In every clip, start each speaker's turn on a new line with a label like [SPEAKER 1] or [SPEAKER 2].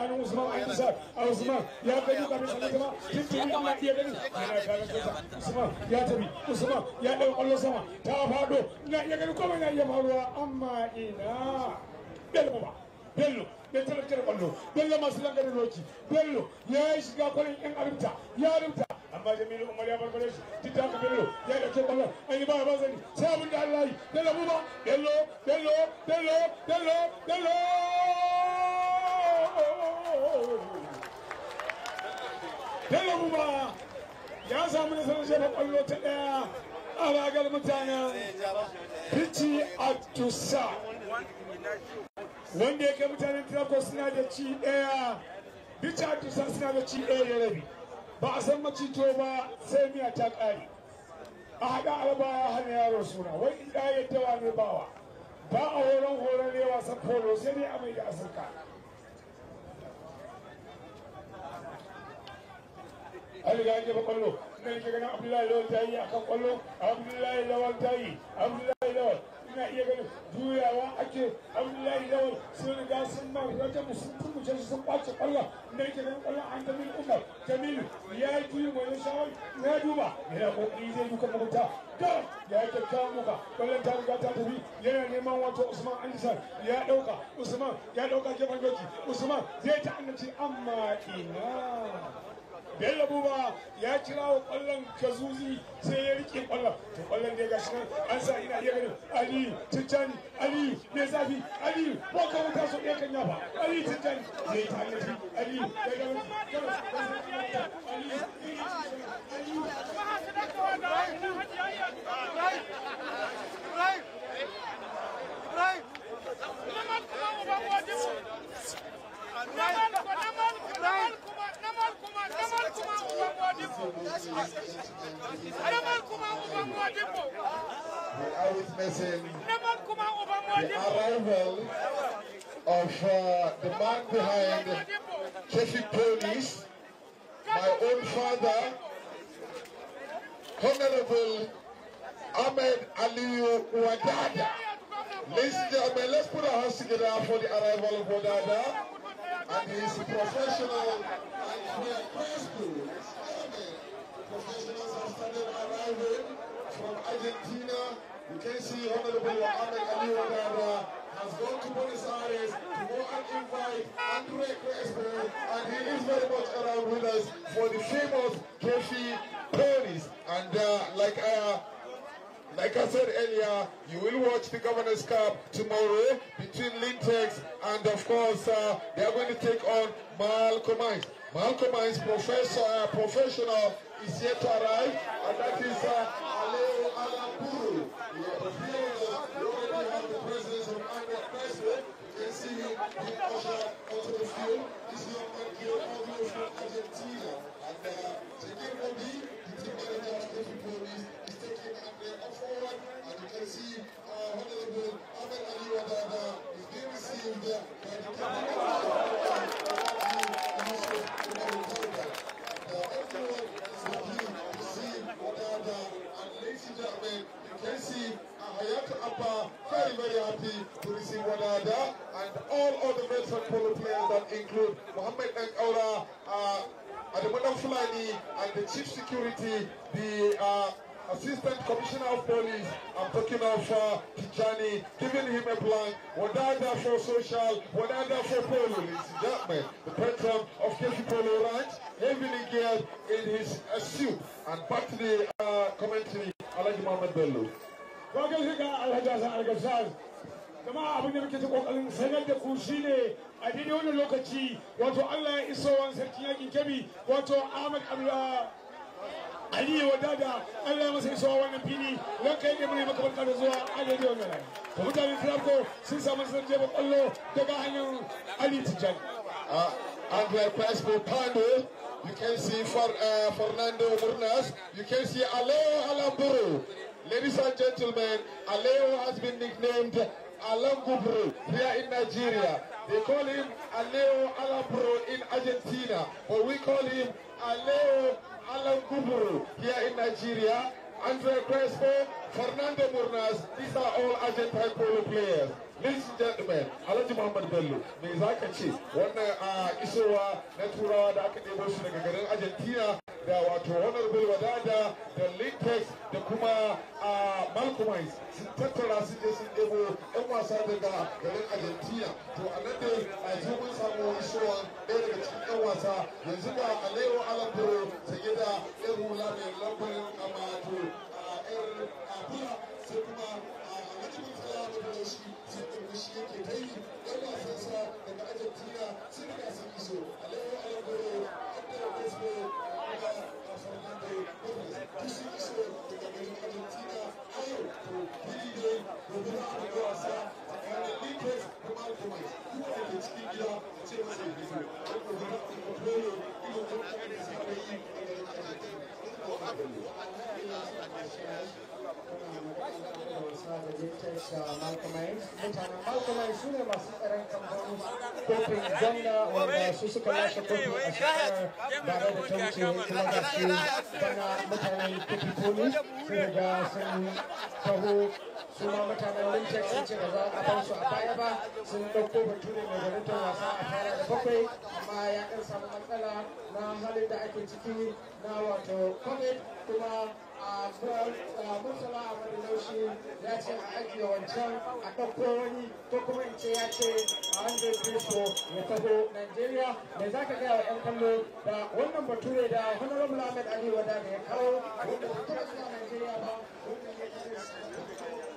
[SPEAKER 1] tsakanin Usman Aisha a Usman ya gani kafin sanin zama tun tuni ina iya gani yana kallon kasa Usman ya tafi Usman ya ɗau ƙwallo sama ta faɗo ina iya gani kuma ina iya faruwa amma ina Bello ba Bello bai talabta da ƙwallo Bello masu langarin roki Bello ya yi shiga kwalin ƴan arumta ya arumta amma Jamilu Umar ya barbare shi duk da haka Bello ya ɗauke ƙwallon an yi ba ya ba zani sai abin da Allah yi Bello buba Bello Bello Bello Bello Bello Bello buba ya samu nasarar jefa ƙwallo ta ɗaya a ragar mutanen Fici Atusa wanda ya kai mutanen Trako suna da ci ɗaya Fici Atusa suna da ci ɗaya da rabi ba a san macito ba sai miya ta ƙare a haɗa alba ya hana yaro suna wai in da ya dawa ne bawa ba a horon horon ne wasan polo sai dai a mai da asirka an riga an jefa kwallo ina nake ganin abdullahi lawal ta yi akan kwallo abdullahi lawal ta yi abdullahi lawal ina iya ganin juyawa ake abdullahi lawal sun riga sun ma wajen sun turmuce su sun kwace kwallon ina nake ganin kwallon an jamilu umar jamilu ya yi juyi mai shawar ya duba yana kokari zai duka mabuta da ya yi kyakkyawan muka kwallon ta riga ta tafi yana neman wato usman andisan ya dauka usman ya dauka gefen doki usman zai ta annaci amma ina Bello Buba ya kira wa kwallon Kazuzi sai ya rike kwallon. To kwallon da ya gashi nan an sa ina iya ganin Ali Tijjani Ali mai zafi Ali ko ka wuta so ɗaya kan yafa Ali Tijjani zai ta hanyar Ali ya ga Ali
[SPEAKER 2] We are witnessing the arrival of uh, the man behind Kefi Ponies, my own father, Honorable Ahmed Aliyu Wadada. Ladies and gentlemen, let's put our hands together for the arrival of Wadada and his professional and we are grateful. Professionals have started arriving from Argentina. You can see Honorable Ahmed Ali Wadada has gone to Buenos Aires to go and invite Andre Crespo, and he is very much around with us for the famous Kefi ponies. And uh, like I like I said earlier, you will watch the Governor's Cup tomorrow between Lintex and of course uh, they are going to take on Malcolm Mines. Malcolm Mines professor, uh, professional is yet to arrive and that is uh, Aleo Alaburu. We are here, uh, we already have the presence of Andre Crespo. You can see him being ushered onto the field. This young man came all the way from Argentina and uh, taking Obi, the team manager of Kefi Police, is taking Andre up forward and you can see uh, Honorable Ahmed Ali Wadada is being received uh, by the can see Hayat Abba very, very happy to receive Wadada and all other veteran polo players that include Mohammed Nkaura, uh, Adamadam Fulani, and the chief security, the uh, Assistant Commissioner of Police, I'm talking of uh, Tijani, giving him a blank, Wadada for social, Wadada for polo, ladies and gentlemen. The patron of Kefi Polo Ranch, heavily geared in his uh, suit. And back to the uh, commentary, Alaji Mohammed Bello.
[SPEAKER 1] Wajen shiga Alhaji Hassan Algashar. Jama'a abin da muke ta kokarin sanar da ku shine a daidai wannan lokaci wato Allah ya iso wani sarkin yakin kebi wato Ahmad Abdullah Aliyu wadada Allah ya masa isowa wannan fili don kai ne mune maka barka da zuwa a daidai wannan rana. To mutanen Trabko sun samu sanar jefa kwallo daga hanyar Ali Tijjani.
[SPEAKER 2] Uh, Andre Crespo Pando, you can see for, uh, Fernando Murnas, you can see Aleo Alamburu. Ladies and gentlemen, Aleo has been nicknamed Alamburu here in Nigeria. They call him Aleo Alamburu in Argentina, but we call him Aleo Alamburu here in Nigeria. Andre Crespo, Fernando Murnas. These are all Argentine polo players. Ladies and gentlemen, Alhaji Muhammad Bello, me za ka ce wannan a isowa na turawa da aka ɗebo su daga garin Argentina da wato Honorable Wadada da Lintex da kuma a Malcolmites sun tattara su je sun ɗebo 'yan wasa daga garin Argentina. To a nan dai a ji mun samu isowa ɗaya daga cikin 'yan wasa yanzu ga Alejo Alambro sanye da 'yan hula mai lambarin amato a 'yar abula sai kuma a Alhaji Murtala da shi sun ɗauki shi yake ta yi 'yan wasansa daga Argentina sun riga sun iso Alejo Alambro Andrea Crespo kuma a Fernando Torres duk sun iso daga garin Argentina a yau to fili ne gobe za a buga wasa tsakanin Lintex da Malcolmites duk wanda ke cikin gida a ce masa ya fito don gobe za a buga polo irin wanda aka saba yi a garin Argentina.
[SPEAKER 3] mutanen malcolmai su ne masu tsaron kamfanin kofin gwamna wanda su suka lashe kofi a shekarar bare da ta wuce kuma ga shi bana mutanen kofi poli su riga sun taho su ma mutanen lintex sun ce ba za a bar su a baya ba sun ɗauko bature mai gwanintar wasa a fara da bakwai amma ya ɗan samu matsala na halin da ake ciki na wato covid kuma a murtala a wani laushi ya ce a ajiye wancan a ɗauko wani ko kuma in ce ya ce a hundred kristo ya taho nigeria me za ka gaya wa 'yan kallo da wannan bature da honorable ahmed ali wada da ya kawo wanda ba taɓa zuwa nigeria ba wannan ya ce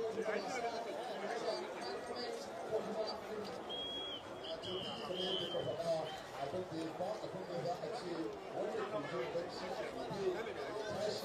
[SPEAKER 2] abin da ya ba abin da za a ce wanda ke jin bacci a gobe tashi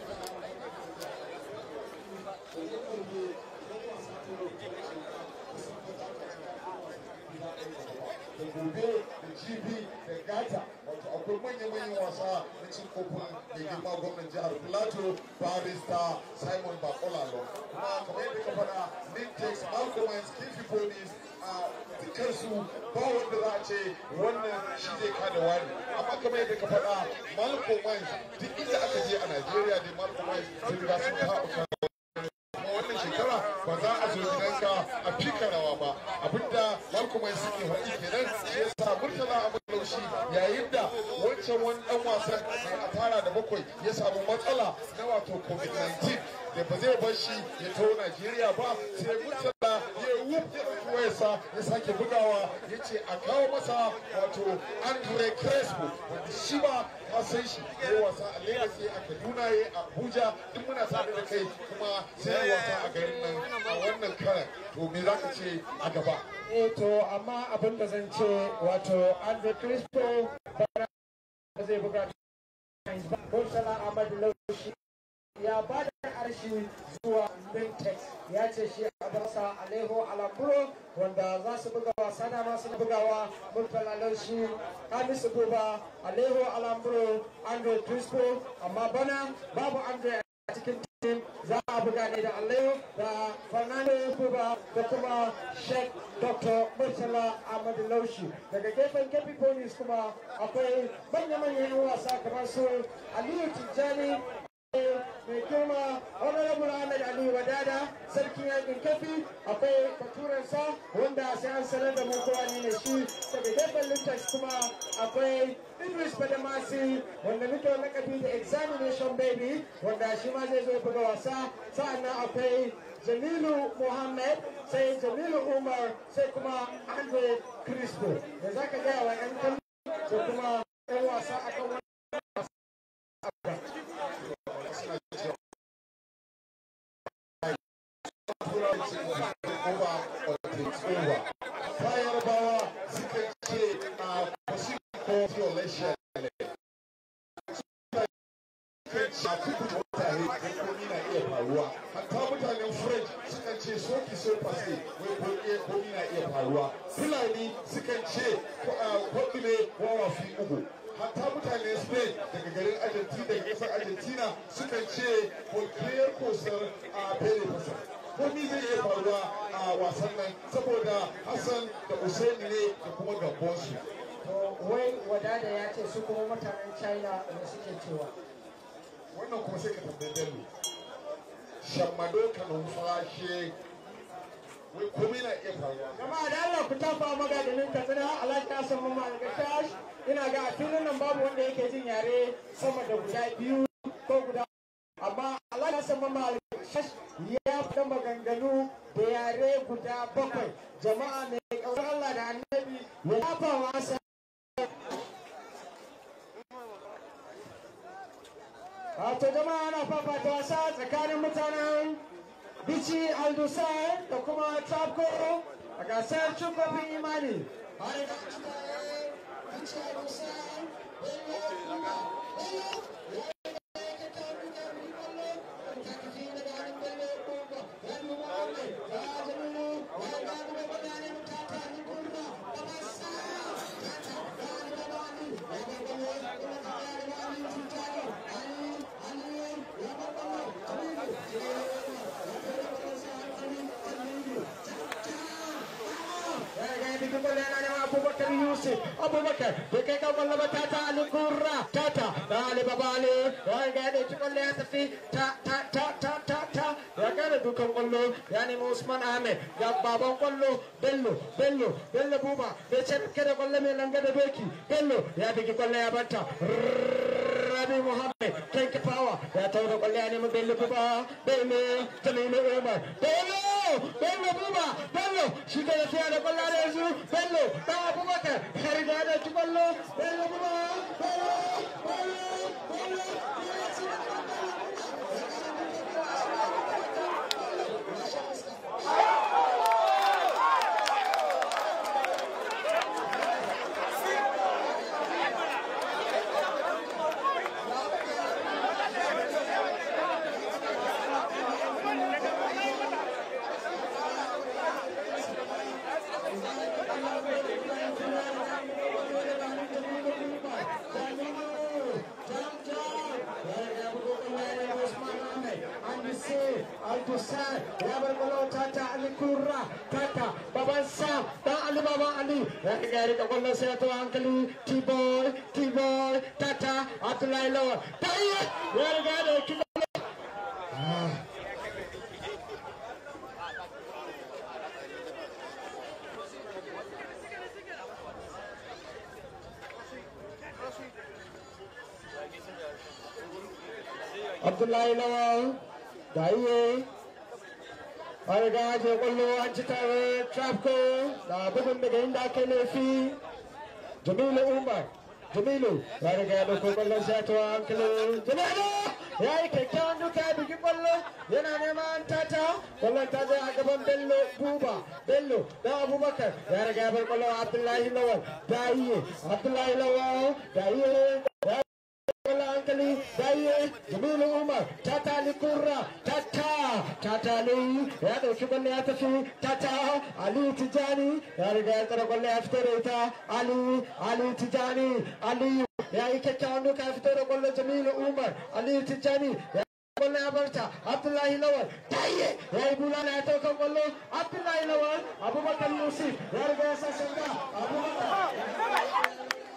[SPEAKER 2] da gobe da jibi da gata wato akwai manya-manyan wasa na cin kofin mai girma gwamnan jihar plateau barista simon bakolalo kuma kamar yadda ka faɗa nintex malcolmans kifi police a dukansu ba wanda za a ce wannan shi zai kada wani amma kamar yadda ka faɗa malcolmans duk inda aka je a najeriya dai malcolmans sun riga sun taɓa kuma wannan shekara ba za a zo gidanka a fika rawa ba abinda malcolmans suke faɗi kenan shi yasa murtala a laushi yayin da wancan wani ɗan wasan mai a tara da bakwai ya samu matsala na wato covid-19 da ba zai bar shi ya taho Najeriya ba sai Murtala ya wuf ya ɗauki wayarsa ya sake bugawa ya ce a kawo masa wato Andre Crespo wanda shi ba ka san shi ya wasa a Lagos ya a Kaduna ya a Abuja duk muna tare da kai kuma sai ya wasa a garin nan a wannan karan to me za ka ce a gaba
[SPEAKER 3] eh to amma abin da zan ce wato andre crispo bana zai buga Murtala Ahmad Laushi ya ba da arshi zuwa Bintex ya ce shi a basa Alejo Alambro wanda za su buga wasa da masu bugawa Murtala Laushi Hamisu Buba Alejo Alambro Andre Crispo amma bana babu Andre a cikin tim za a buga ne da Alejo da Fernando Buba da kuma Sheikh Dr. Murtala Ahmad Laushi daga gefen Kepi Police kuma akwai manya-manyan 'yan wasa kamar su Aliyu Tijjani mai girma honorable ahmed ali wadada sarkin yakin kafi akwai baturensa wanda sai an sanar da mu kowa ne shi daga gefen lintax kuma akwai idris badamasi wanda muke lakabi da examination baby wanda shi ma zai zo ya buga wasa sa'annan akwai jamilu muhammad sai jamilu umar sai kuma andre crispo da za ka gaya wa 'yan kallo sai kuma 'yan wasa akan wani
[SPEAKER 2] Kayan bawa suka ce a Pacific Violation ne. Shafi mutane da komi na iya faruwa. Hatta mutanen French sukan ce soki so fase wai komi na iya faruwa. Fulani sukan ce kwaɗile wawafi ugu. hatta mutane spain daga garin argentina daga kasar argentina sukan ce volcano kosar a bere fasa komi zai iya faruwa a wasan nan saboda hassan da usaini ne da kuma gabonsu
[SPEAKER 3] wai wadada ya ce su kuma mutanen china da suke cewa
[SPEAKER 2] wannan kuma sai ka tambayi bello shammado ka numfashe wai komai na iya faruwa
[SPEAKER 3] jama'a da Allah ku tafa maganin katsina alhaji Hassan Mamman Algashash ina ga a filin nan babu wanda yake jin yare sama da guda biyu ko guda amma alhaji Hassan Mamman Algashash ya fita maganganu da yare guda bakwai jama'a mai kaunar Allah da annabi ya tafa wasa Wato jama'a ana fafata wasa tsakanin mutanen Bici Aldusai da kuma Trapco a gasar cin kofin imani. Har da Bici Aldusai, Abubakar Yusuf, Abubakar, da kai kan kwallo ba tata Ali Kurra, tata, da Ali Babale, ya ga da ci kwallo ya tafi ta ta ta ta ta ta, ya ga da dukan kwallo, ya nemi Usman Ahmed, ya baban kwallo, Bello, Bello, Bello Buba, bai ce da kwallo mai langa da doki, Bello, ya bigi kwallo ya bata. Rabi Muhammad, Ken Kapawa, ya tawo da kwallo ya nemi Bello Buba, Bello, Jamilu Umar, Bello, Bello Buba, Bello, shi ke tafiya da kwallo da yanzu, Bello, da Abubakar, ya riga da ci kwallo, Bello Buba, Bello, Bello, Bello, Al-Dusan, ya berkolo Tata Ali Kurra, Tata Baban Sam, dan Ali Baban Ali. Ya gari ka kwallon sai to hankali T-Boy, T-Boy, Tata Abdullahi Lawal. Tayyip, ya riga da kiba. Abdullahi Lawal, Daiye, an riga je kwallo an ci tare Trapco da bugun daga inda aka laifi. Jamilu Umar, Jamilu ya riga ya dauko kwallon sai ta hankali. Jamilu ya yi kyakkyawan duka ya bugi kwallo yana neman tata kwallon ta zai a gaban Bello Buba Bello da Abubakar ya riga ya bar kwallon Abdullahi Lawal Daiye Abdullahi Lawal Daiye Wala hankali daye Jamilu Umar Tata Ali Kurra Tata Tata Ali ya dauki kwallo ya tafi Tata Ali Tijani ya riga ya tsara kwallo ya fito da ita Ali Ali Tijani Ali ya yi kyakkyawan duka ya fito da kwallo Jamilu Umar Ali Tijani ya kwallo ya barta Abdullahi Lawal daye ya yi bulala ya taukan kwallo Abdullahi Lawal Abubakar Yusuf ya riga ya sa shanga Abubakar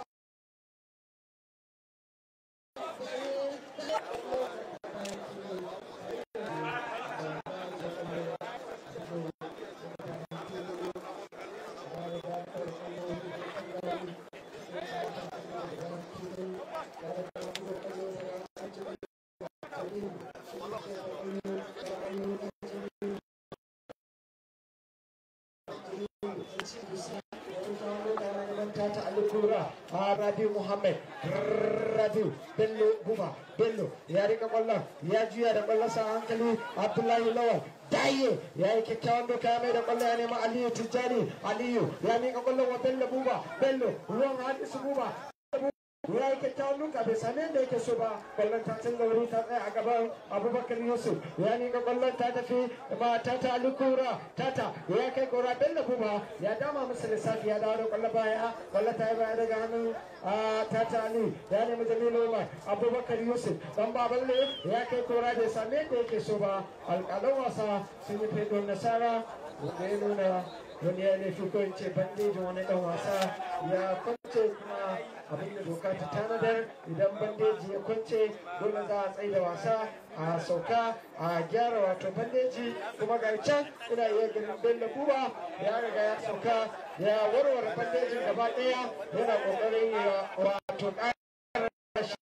[SPEAKER 3] ta alukura a rabi muhammad rabi bello buba bello ya rika kwallon ya juya da kwallon sa hankali abdullahi lawal daye ya yi kyakkyawan doka ya mai da kwallo ya nema aliyu tijjani aliyu ya mika kwallon wa bello buba bello ruwan hadisu buba ya yi kyakkyawan duka bai same da yake so ba kwallon ta canza wuri ta tsaya a gaban abubakar yusuf ya nika kwallon ta tafi ma tata alukura tata ya kai gora bello buba ya dama musu lissafi ya dawo da kwallon baya kwallon ta yi baya daga hannun tata ali ya nemi jamilu umar abubakar yusuf dan baballe ya kai gora bai same da yake so ba alƙalan wasa sun yi fedon nasara wanda ya nuna wani ya laifi ko in ce bandejin wani dan wasa ya kwance kuma abin da doka ta tanadar idan bandeji ya kwance dole za a tsaye da wasa a sauka a gyara wato bandeji kuma ga can ina iya ganin bello buba ya riga ya sauka ya warware bandejin gaba ɗaya yana ƙoƙarin ya wato ƙara shi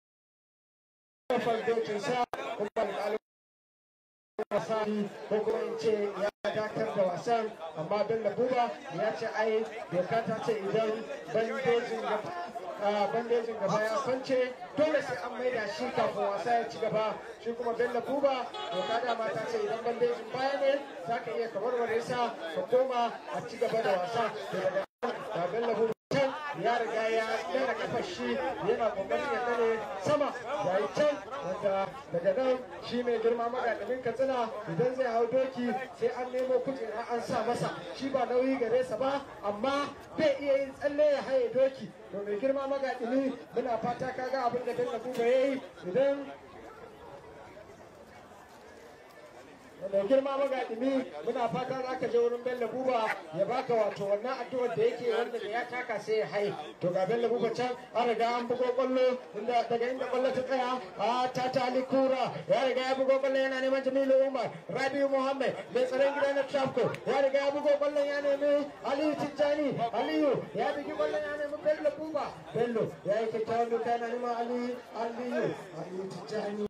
[SPEAKER 3] sa kuma alƙalin wasani ko kuma in ce ya dakatar da wasan amma bello buba ya ce ai doka ta ce idan bandejin gaba a bandejin gaba ya kwance dole sai an maida shi kafin wasa ya ci gaba shi kuma bello buba doka dama ta ce idan bandejin baya ne za ka iya ka warware sa ka koma a ci gaba da wasa to daga ga bello buba can ya riga ya dana kafa shi yana kokarin ya dane sama ya yi can wanda daga nan shi mai girma magadamin katsina idan zai hau doki sai an nemo kujera an sa masa shi ba nauyi gare sa ba amma bai iya yin tsalle ya haye doki to mai girma magadini muna fata kaga abin da bello buba ya yi idan mai girma magadimi muna fata za ka je wurin bello buba ya baka wato wannan addu'ar da yake wanda da ya taka sai ya hai to ga bello buba can an riga an bugo kwallo inda daga inda kwallo ta tsaya a ta ta ali kura ya riga ya bugo kwallo yana neman jamilu umar rabiu muhammad mai tsaron gida na trafco ya riga ya bugo kwallo ya nemi aliyu tijjani aliyu ya bigi kwallo ya nemi bello buba bello ya yi kyakkyawan duka yana neman aliyu aliyu aliyu tijjani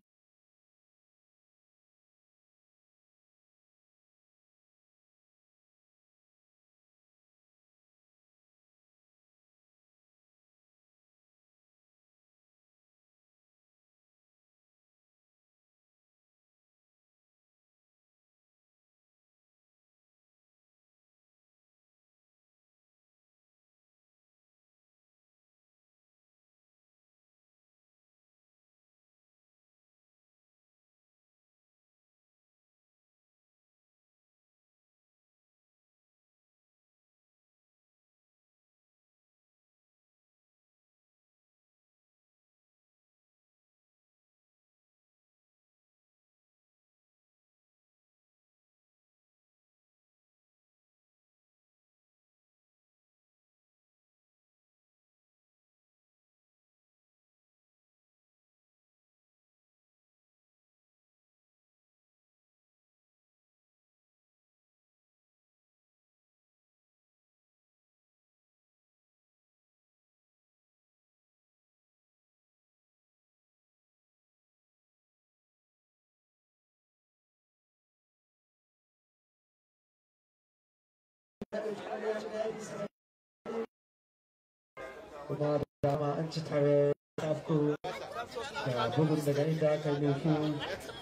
[SPEAKER 3] kuma da dama an ci tare tafko da bugun daga inda aka yi nufi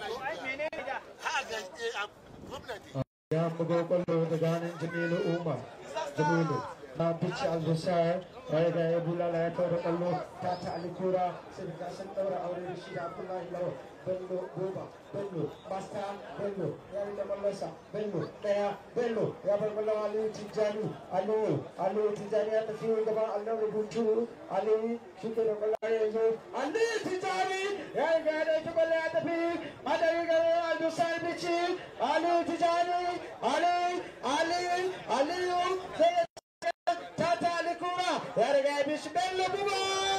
[SPEAKER 3] ya bugo kwallo daga hannun jamilu umar jamilu na bici albusar ya riga ya bulala ya kawo da kwallo ta ta alikura sai da sun daura aure da shi da abdullahi lawa bello goba bello basta bello ya rike kwallonsa bello daya bello ya bar kwallon aliyu tijjani aliyu aliyu tijjani ya tafi gaban allon rubutu aliyu shi ke da kwallon yanzu aliyu tijjani ya riga ya dauki kwallon ya tafi adari garin albusar bici aliyu tijjani aliyu aliyu aliyu sai tata alikura ya riga ya bi shi bello buba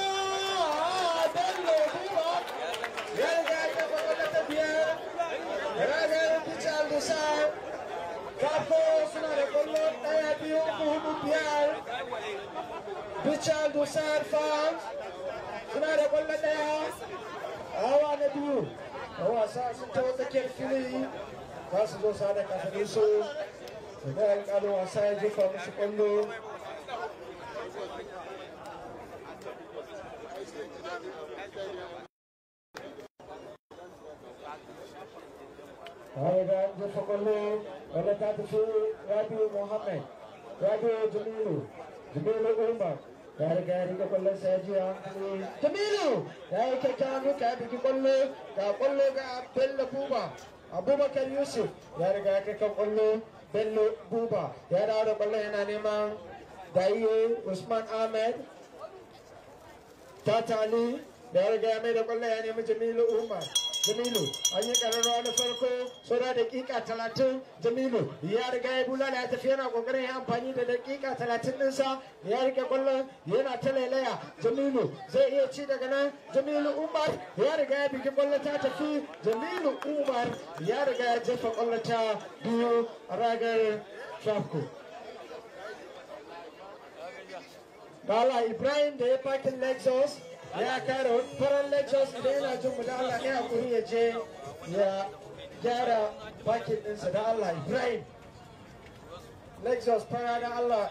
[SPEAKER 3] bello buba ya riga ya kafa kwallo ta biyar ragar fice aldusa kafo suna da kwallo daya biyu uku hudu biyar fice aldusa fans suna da kwallo daya hawa na biyu a wasa sun tawo tsakiyar fili za su zo sa da kasanin su da alƙalin wasa ya jefa musu kwallo Haiga jefa kwallo wanda ta tafi Rabiu Muhammad, Rabiu Jamilu, Jamilu Umar. Ya riga ya riga kwallon sa ya ji hankali. Jamilu ya yi kyakkyawan duka ya bigi kwallo ga kwallo ga Bello Buba. Abubakar Yusuf ya riga ya kai kan kwallo Bello Buba ya dawo da kwallo yana neman Daiye Usman Ahmed. Tata Ali da ya riga ya mai da kwallo ya nemi Jamilu Umar. jamilu an yi kararrawa na farko saura dakika talatin jamilu ya riga ya bulala ya tafi yana kokarin ya amfani da dakika talatin ɗinsa ya rike kwallon yana ta lailaya jamilu zai iya ci daga nan jamilu umar ya riga ya bigi kwallon ta tafi jamilu umar ya riga ya jefa kwallon ta biyu a ragar trafco Bala Ibrahim da ya fakin Lexus ya kare farar Lexus idan yana jin mu da Allah ne hakuri ya je ya gyara fakin ɗinsa da Allah Ibrahim. Lexus fara da Allah.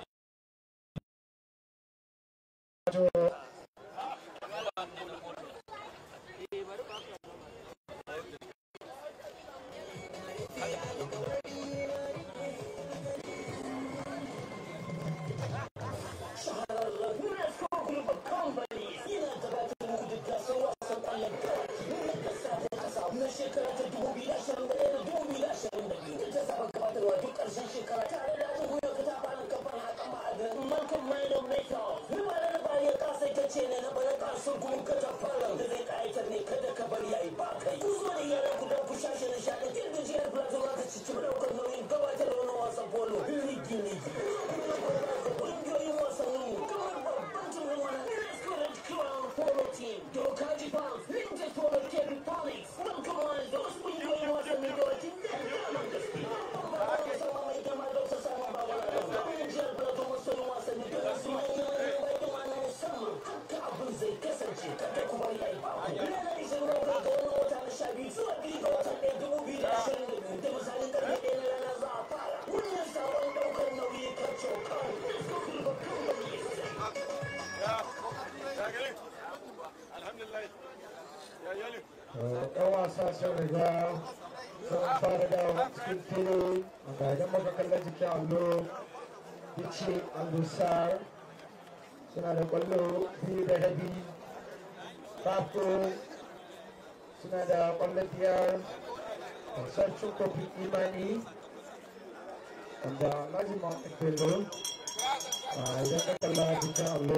[SPEAKER 3] yan wasa sun riga sun fara da cikin fili ga idan muka kalla jikin allo bici alusar suna da kwallo biyu da rabi kafo suna da kwallo biyar sarcin kofin imani wanda lazima bello idan ka kalla jikin allo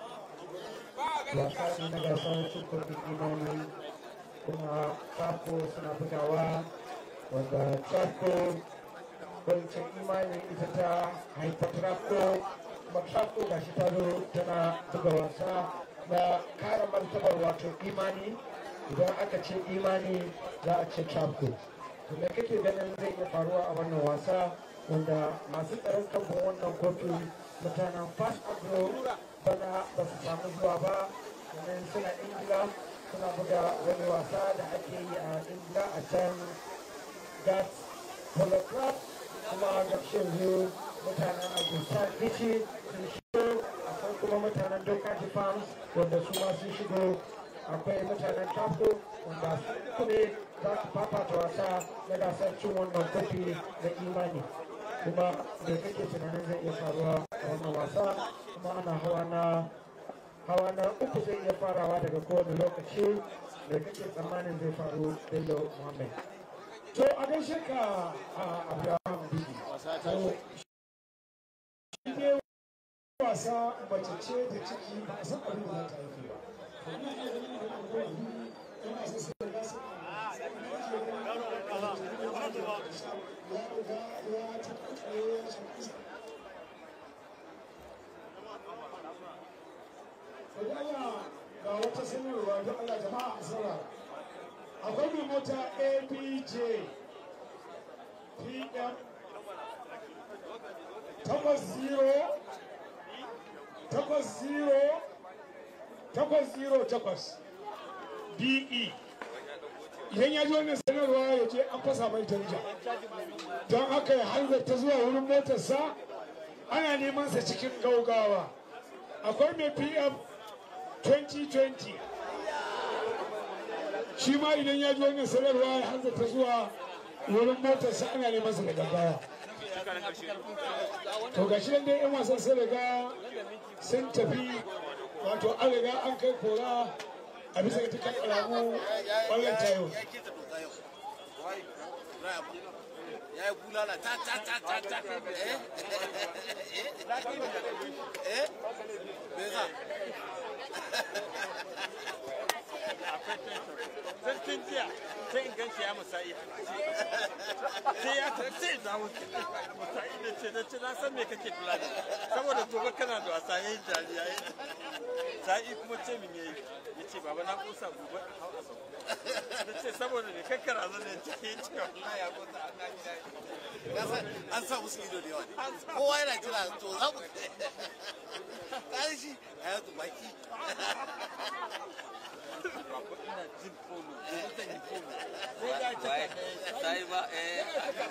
[SPEAKER 3] wasa ne na gasar cin kofin imani kuma Chapo suna bugawa wanda Chapo wancan imani ita ta haifar Chapo kuma Chapo ga shi ta zo tana buga wasa na kare martabar wato imani idan aka ce imani za a ce Chapo to me kake ganin zai iya faruwa a wannan wasa wanda masu tsaron kamfan wannan kofi mutanen fast agro bana ba su samu zuwa ba domin suna ingila suna buga wani wasa da ake yi a ingila a can gas polo club kuma ga yanzu mutanen agusta bici sun shigo akwai kuma mutanen dokaji farms wanda su ma sun shigo akwai mutanen tapo wanda su kuma za su fafata wasa na gasar cin wannan kofi da imani kuma da kake tunanin zai iya faruwa a wannan wasa kuma ana hawa na hawa na uku zai iya farawa daga kowane lokaci da kake tsammanin zai faru bello muhammad
[SPEAKER 1] to a gaishe ka a abraham bibi to shi ne wasa mace ce da ciki ba a san abin da za ta haifi ba to ina iya ganin da kuma yanzu yan wasa su da gasa ya riga ya ta kakare ya shafi Bari Allah ga wata sanarwa don Allah jama'a a saurara. Akwai mai mota ABJ PM takwas zero takwas zero takwas zero takwas BE. Idan ya ji wannan sanarwa ya je an fasa mai danja. Don haka ya hanzarta zuwa wurin motarsa ana neman sa cikin gaugawa. Akwai mai PM 2020 shi ma idan ya ji wannan sanarwa ya hanzarta zuwa wurin motarsa ana neman sa da gaggawa to ga shi dai yan wasan sun riga sun tafi wato an riga an kai kora a bisa ita kan alamu ƙwallon tayo
[SPEAKER 4] ya yi bulala ta ta ta ta ta eh eh me yasa
[SPEAKER 5] Sarkin jiya ya musa'i sai ya ta sai da musa'i da ce da ce na san me kake tunani saboda gobe kana da wasa yayin jariya yayin sa'i kuma ce min yayi ya ce baba na kusa gobe in hau a sauko da ce saboda ne kakkara zan ne ce ya ce wallahi ya kusa an na gida
[SPEAKER 4] Ka san an sa musu ido da yawa ne kowa yana jira to za mu kai shi hayatu baki
[SPEAKER 5] baba ina jin fono gobe zan yi fono ko da ta ka
[SPEAKER 4] sai ba eh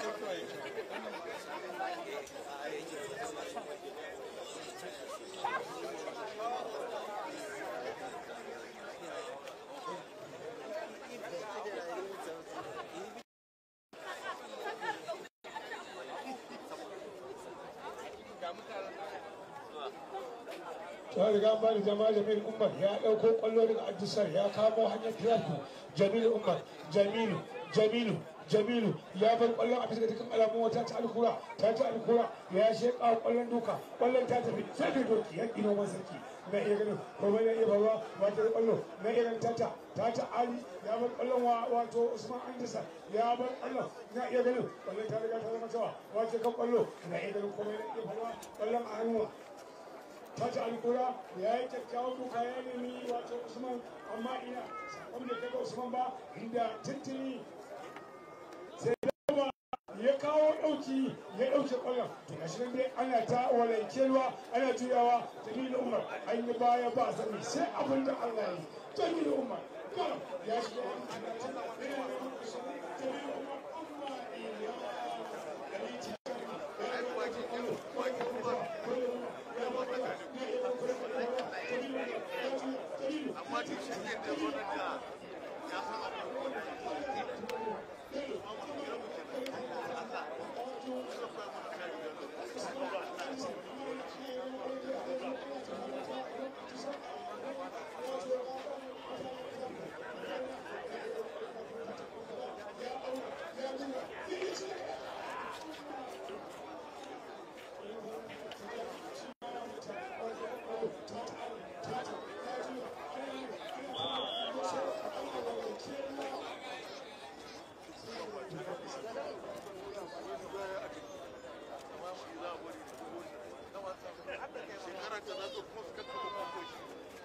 [SPEAKER 1] ta riga ba da jama'a jamilu umar ya ɗauko ƙwallo daga ajisar ya kamo hanyar tiraku jamilu umar jamilu jamilu jamilu ya bar ƙwallon a bisa ga dukkan alamun wata ta alkura ta ta alkura ya sheƙa ƙwallon duka ƙwallon ta tafi sai da doki ya ƙi noman sarki na iya ganin kuma na iya barwa wata da ƙwallo na iya ganin tata tata ali ya bar ƙwallon wa wato usman andisa ya bar ƙwallon na iya ganin ƙwallon ta riga ta zama cewa wace kan ƙwallo na iya ganin kuma na iya barwa ƙwallon a hannuwa Tata Alkura ya yi kyakkyawan duka ya nemi wato Usman amma ina sakon da kai ga Usman ba inda tuntuni sai dawa ya kawo ɗauki ya ɗauke ƙwallon to ga shi dai ana ta walankewa ana juyawa Jamilu Umar an yi baya ba sani sai abin da Allah ya yi Jamilu Umar garam ya shiga wani tunatin yana neman Usman Jamilu Umar amma ina Alici ya yi baki kwallo baki kwallo
[SPEAKER 4] amma duk shi ne da zo da ya san abin shekara ta zato kuma su kakka kuma ko shi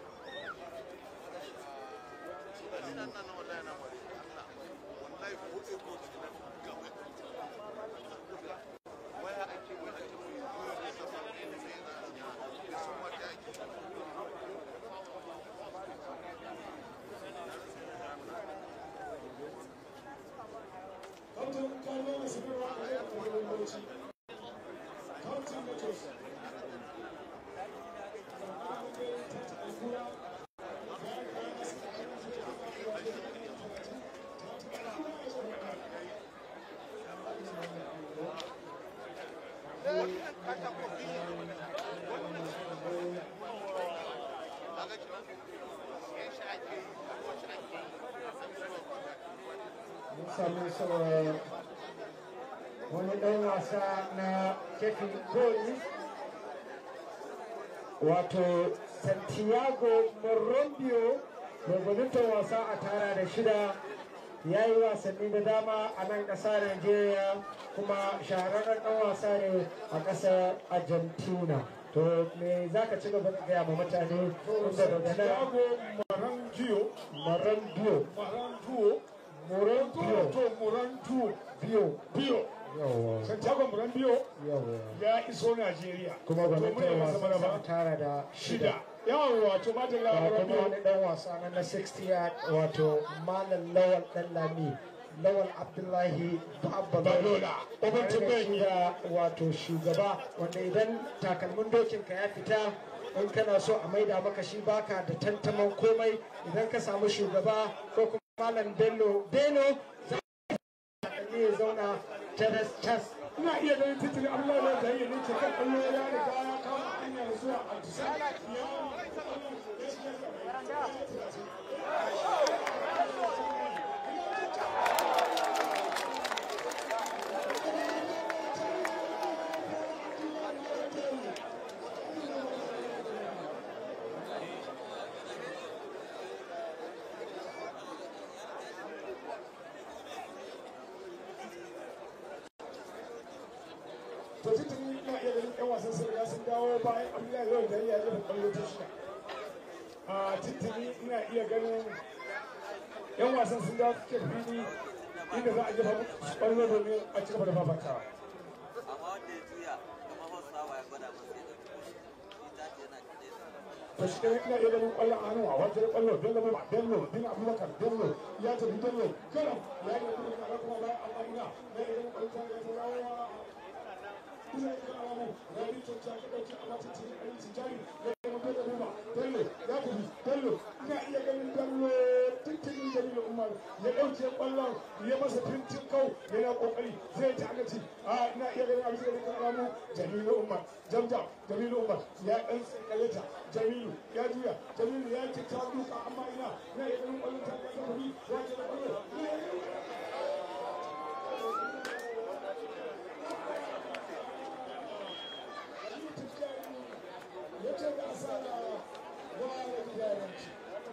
[SPEAKER 4] ina nan na wallahi na bari Allah wallahi ko e ko ci na gaba waya ake waya ake mu yi ne sama ne sai na da sun wata ake
[SPEAKER 1] Kautin kallo da sanarwa a yau da wani bauchi. Kautin da tos.
[SPEAKER 4] kaga ki yan shi ake yi ko shi ake yi
[SPEAKER 3] mun sami saboda wani ɗan wasa na kefin koli wato santiago morrombio mai gwanintar wasa a tara da shida ya yi wasanni da dama a nan ƙasa Najeriya kuma shahararren ɗan wasa ne a ƙasar Argentina. To me za ka ci gaba da gaya ma mutane inda daga nan
[SPEAKER 1] Santiago Marangiyo,
[SPEAKER 3] Morrombio,
[SPEAKER 1] Marantuo,
[SPEAKER 3] Morrombio,
[SPEAKER 1] to Morantuo,
[SPEAKER 3] Bio,
[SPEAKER 1] Biyo.
[SPEAKER 3] yawa,
[SPEAKER 1] Santiago Marangiyo
[SPEAKER 3] yawa.
[SPEAKER 1] ya iso Najeriya.
[SPEAKER 3] kuma
[SPEAKER 1] To
[SPEAKER 3] gwamnatin
[SPEAKER 1] muna masa
[SPEAKER 3] wasan
[SPEAKER 1] maraba.
[SPEAKER 3] sa tara da shida
[SPEAKER 1] Shida. Yawon wato Madalla
[SPEAKER 3] ga kuma
[SPEAKER 1] Marangiyo.
[SPEAKER 3] wani dan wasa na na 60 yard wato malam lawal dan lami lawal abdullahi
[SPEAKER 1] Balola.
[SPEAKER 3] babalola
[SPEAKER 1] Uban Tumbeni.
[SPEAKER 3] da wato shugaba wanda idan takalmin dokin ka ya fita in kana so a maida maka shi baka da tantaman komai idan ka samu shugaba ko kuma malam bello bello za ka ya zauna taras tas
[SPEAKER 1] Ina iya ganin titin Allah ya da yi ne ce kan kallo ya riga ya kama hanyar zuwa Antisa. to tuntuni ina iya ganin yan wasan sun riga sun dawo bayan abdullahi lawan da ya jefa kwallo ta shida a tuntuni ina iya ganin yan wasan sun dawo cikin fili inda za a jefa musu kwallo domin a ci gaba da fafatawa
[SPEAKER 6] amma wanda ya juya kamar hausawa ya gwada masa ya ɗauki shi ta ce yana kaɗai da
[SPEAKER 1] to shi ne ina iya ganin kwallon a hannu a wajen kwallo bello ba bello bin abubakar bello ya tafi bello karam ya yi da kuma kuma bayan amma ina na iya ganin kwallon ta ya taurawa ina iya ganin alamu rabi to ta ka dauki a mata cikin ayi tijari ya yi mutu da buba bello ya tafi bello ina iya ganin bello tuntunin jamilu umar ya dauke kwallon ya masa fintin kau yana kokari zai ta agaci a ina iya ganin abin da ya kan alamu jamilu umar jamjam jamilu umar ya dan tsakkale ta jamilu ya juya jamilu ya ce ta duka amma ina na iya ganin kwallon ta ya tafi ya ce da kwallon ya ce da asara wa ya gidaranci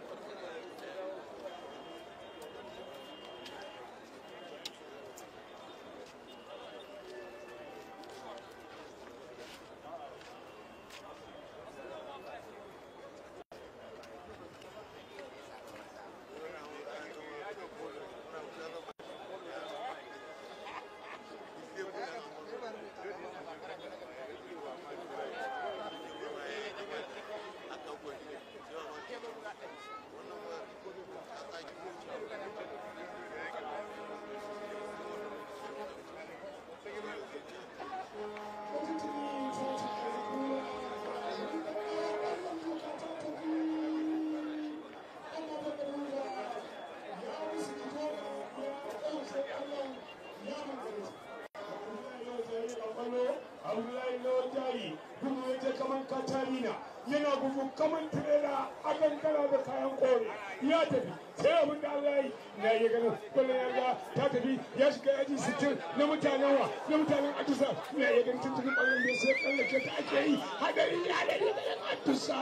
[SPEAKER 1] Abdullahi Lawal gudu ya je kaman Katarina yana gudu kaman tirela a kankara da kayan kore ya tafi sai abin da Allah yi na yi ganin kwallon yarda ta tafi ya shiga yaji sittin na mutanen wa na mutanen Adusa na yi ganin tuntunin kwallon da sai tsallake ta ake yi hadari ya da ganin Adusa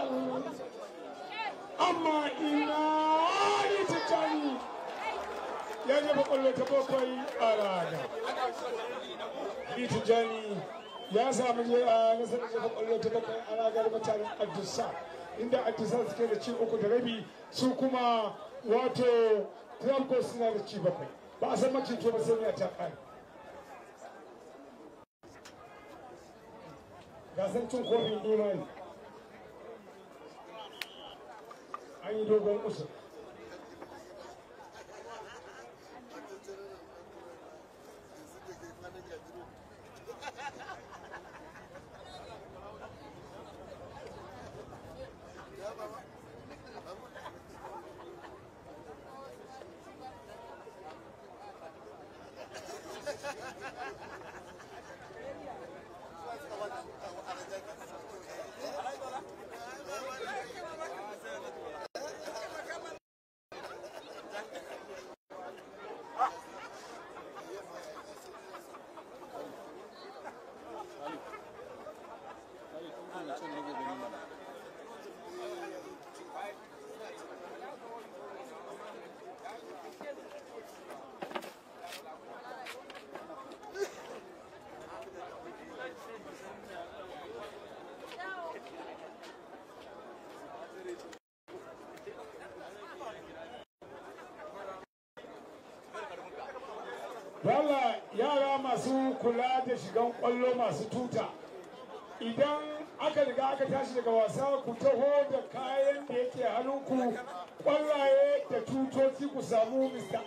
[SPEAKER 1] amma ina ni tijjani ya jefa kwallo ta bakwai a rana ni tijjani ya samu je a nasarar jefa kwallo ta bakwai a ragar mutanen Adusa inda Adusa suke da ci uku da rabi su kuma wato Tramco suna da ci bakwai ba a san macito ba sai miya ta kare gasar cin kofin imani an yi dogon usul Wala yara masu kula da shigan kwallo masu tuta idan aka riga aka tashi daga wasa ku taho da kayan da yake hannunku kwallaye da tutoci ku samu mista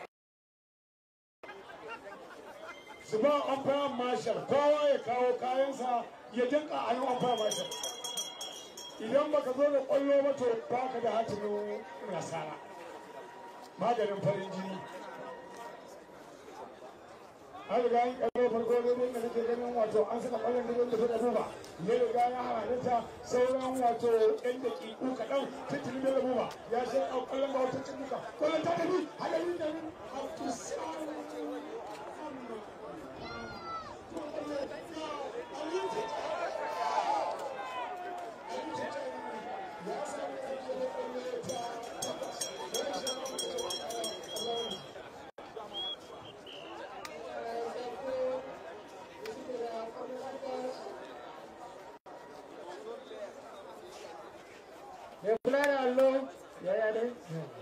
[SPEAKER 1] su ba amfayan marshal kowa ya kawo kayansa ya dinka a hannun amfayan marshal idan baka zo da kwallo ba to baka da hatimin nasara maganin farin jini an riga yin kallo farko da da nake ganin wato an saka kwallon da da da buba ya riga ya halatta sauran wato yan daƙiƙu kaɗan titin da buba ya sai a kwallon ba wata cin duka kwallon ta tafi halayen da nan Thank you.
[SPEAKER 3] mai kula da allo yaya ne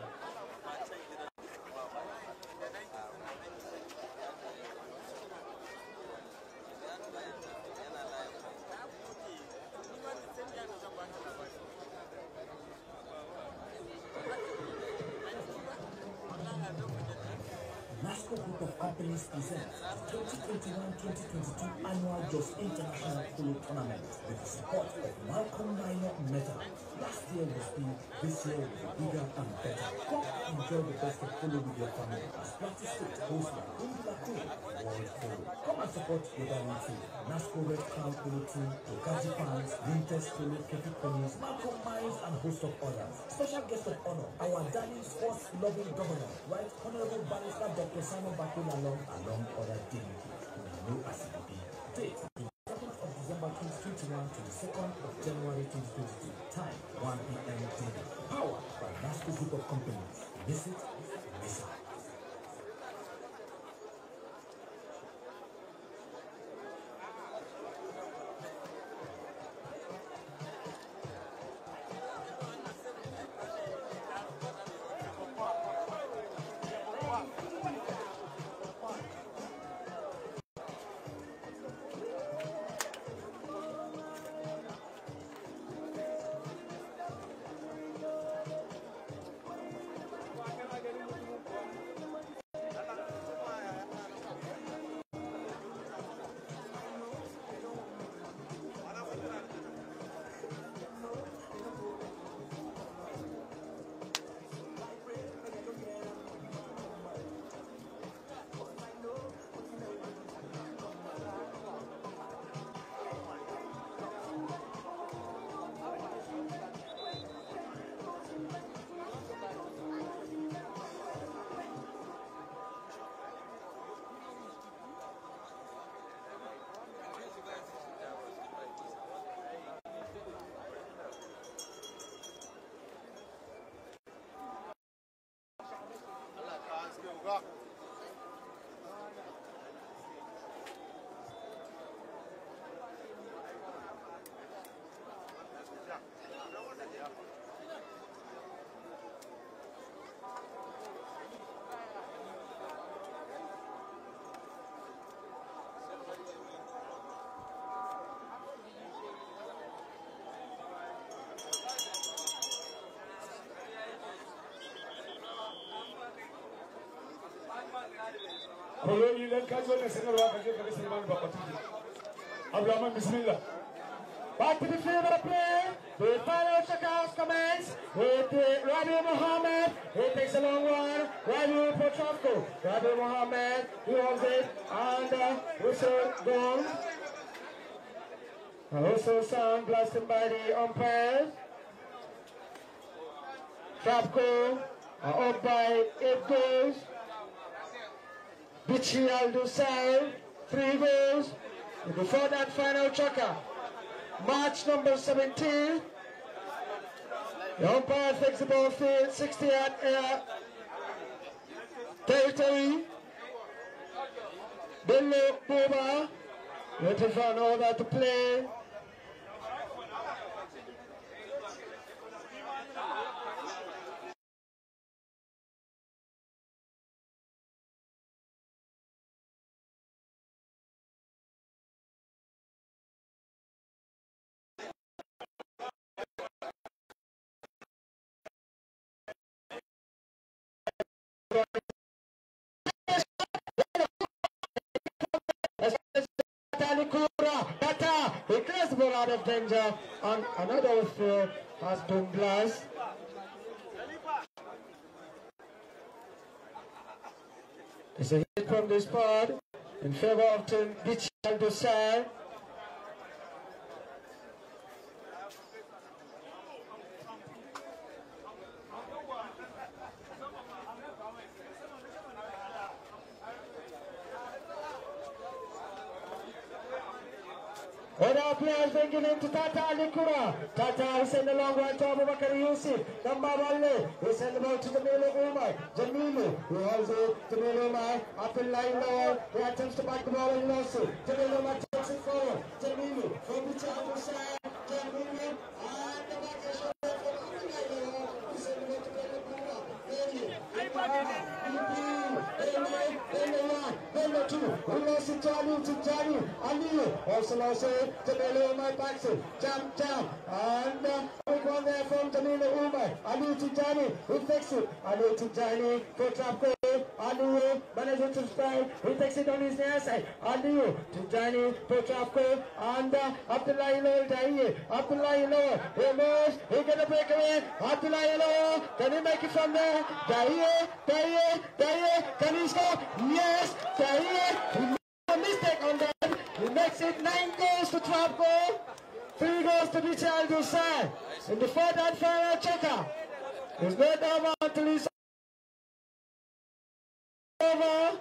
[SPEAKER 7] NASCO Group of Companies presents 2021-2022 Annual Jos International Polo Tournament with the support of Malcolm Minor Metal. Last year was big, this year will be bigger and better. Come enjoy the best of polo with your family as Plateau State hosts the Indila Queen World Polo. Come and support the Diamond Team, NASCO Red Crown Polo Team, Tokaji Fans, Winters Polo, Kepi Ponies, Malcolm Mines and host of others. Special guest of honor, our darling sports loving governor, Right Honorable Barrister Dr. Simon Bakula along, along other dignitaries who know as it be. Date, the 2nd of December 2021 to the 2nd of January 2022. Time, 1 p.m. daily. Power by NASCO Group of Companies. Miss it, miss it.
[SPEAKER 1] Kolo idan ka zo da sanarwa ka je ka ga Salman Bakwatu. Abdulrahman bismillah.
[SPEAKER 3] Back to the field of play. The final checkouts commence with uh, Rabi Mohammed. He takes a long one. Rabi Potrovko. Rabi Mohammed, he holds it. And uh, whistle goes. A whistle sound blasted by the umpires. Trap goal. Uh, up by eight goals. Bichi Aldusai, three goals. And before that final checker, March number 17. The umpire takes the ball field, 60 yard air territory. Bello Boba, waiting for an order to play. Talikura, Bata, he clears the ball out of danger, and another field has been blessed. It's a hit from the spot in favor of Team Bichel Dosai. Other players bringing into Tata Alikura. Tata is send a long one to Abubakar Yusuf. Gamba Balle. He send the ball to Jamilu Umar. Jamilu. He holds it. Jamilu Umar. Up in line lower. He attempts to back the ball and lost it. Jamilu Umar takes it forward. Jamilu. From the top of the side. Jamilu. And the back is shot from Abdullah Bello two, we lost to Tijani, Tijani, Aliyu, also lost it to Bello Umar Baxi, jump, jump, and uh, big one there from Jamila Umar, Aliyu Tijani, he takes it, Aliyu Tijani, for trap goal, Aliyu, manager to strike, he takes it on his near side, Aliyu Tijani, for trap goal, and uh, Abdullah Ilo Dahiye, Abdullah Ilo, he moves, he get a breakaway, Abdullah Ilo, can he make it from there? Dahiye, Dahiye, Dahiye, can he score? Yes, Dahiye, he made a mistake on that, he makes it nine goals to trap goal, three goals to the child side, in the fourth and final checker, there's no doubt until he's over.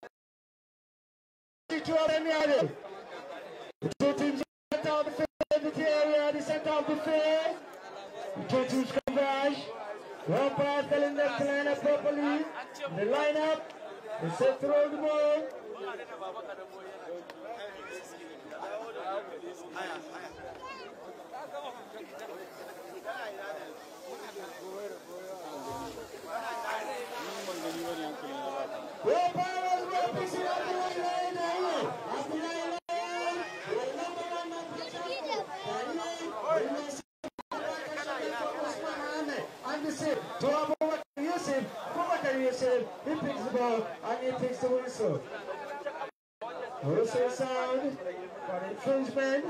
[SPEAKER 3] To our Emiade. The two teams center of the field, the area, the center of the field. The two teams converge. One pass telling them to line up properly. The lineup is set to roll the ball. One pass well picking up the one line there. Up the line there. The number one man and the same. To Abubakar Yusuf, Abubakar Yusuf, he picks the ball and he picks the whistle. Whistle sound for infringement.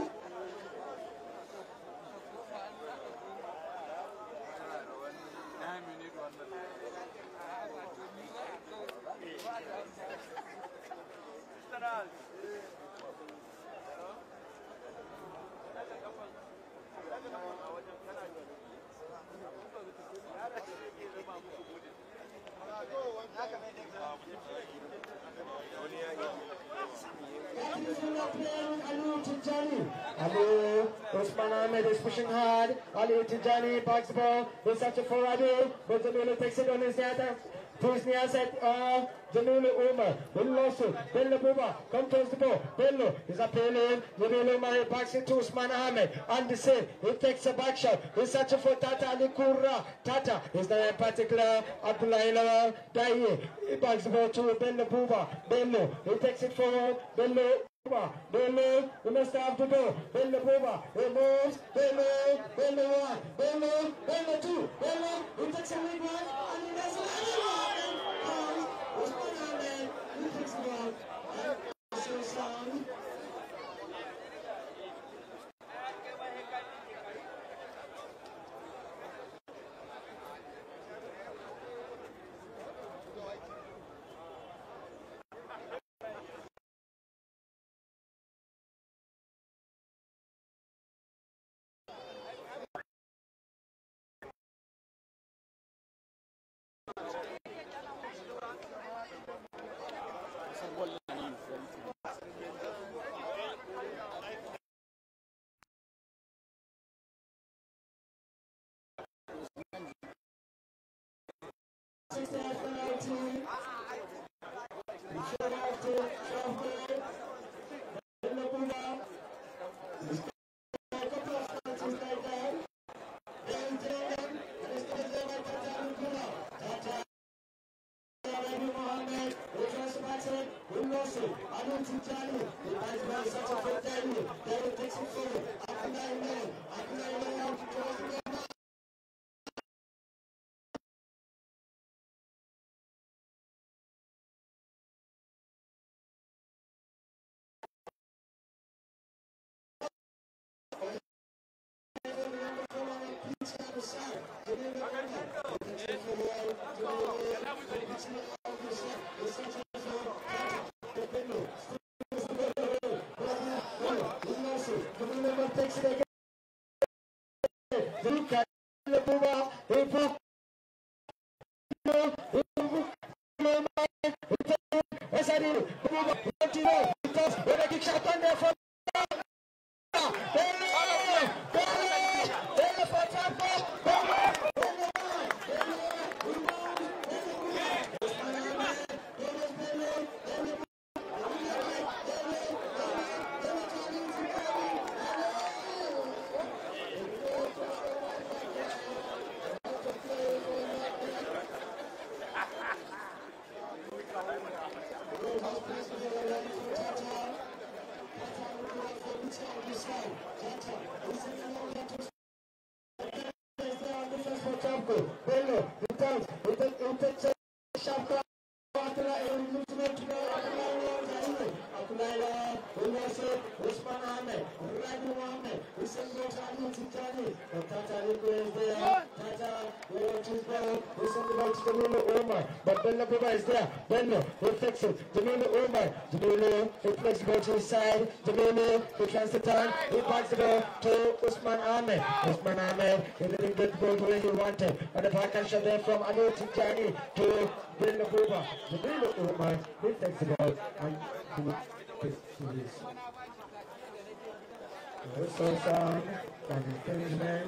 [SPEAKER 3] Ali Osman Ahmed is pushing hard. Ali Tijani backs the ball. He's searching for Adu. But Jamila takes it on his near to his near side. Uh, Jamila Umar. Bello Losu. Bello Buba. Come towards the ball. Bello is appealing. Jamila Umar he backs it to Osman Ahmed. And the same. He takes a back shot. He's searching for Tata Ali Kura. Tata is not in particular. Abdullah Ilawa. Daye. He backs the ball to Bello Buba. Bello. He takes it forward. Bello. Buba, Bello, we must have to go. Bello Buba, he moves. Bello, Bello one, Bello, Bello two, Bello, he takes a lead one, and he does it. And comes, Usman Ahmed, he takes the ball. And so sound. his ball. They send the ball to Danilo Omar. But Bello Baba is there. Bello, he flicks it. Danilo Omar. Danilo, he flicks the ball to his side. Danilo, he tries to turn. He backs the ball to Usman Ahmed. Usman Ahmed, he didn't get the ball the way he wanted. And the back and shot there from Anu Tijani to Bello Baba. Danilo Omar, he takes the ball and he takes to his. Whistle sound and infringement.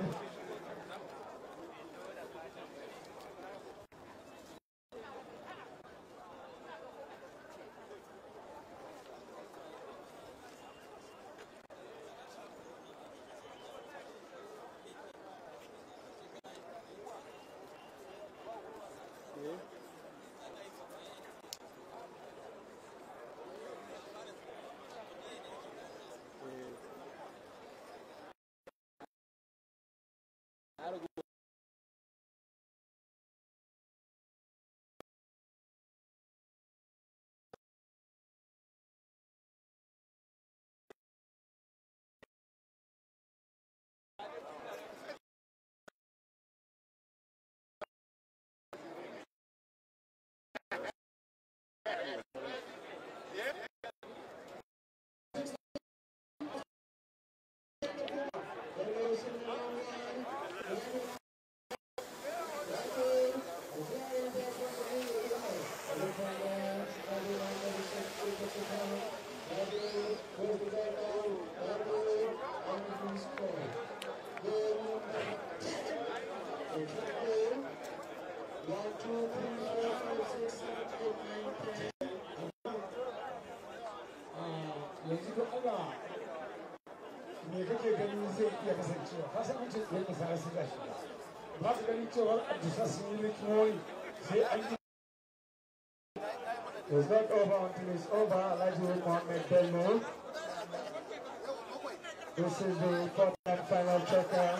[SPEAKER 3] yanzu da Allah me kake ganin zai iya kasancewa ka san an ce tsaye da sarar suka shi ba ka ganin cewar abdusa sun yi likimori sai an yi It's not over until it's over. Elijah Mohammed Bello. This is the fourth and final checker.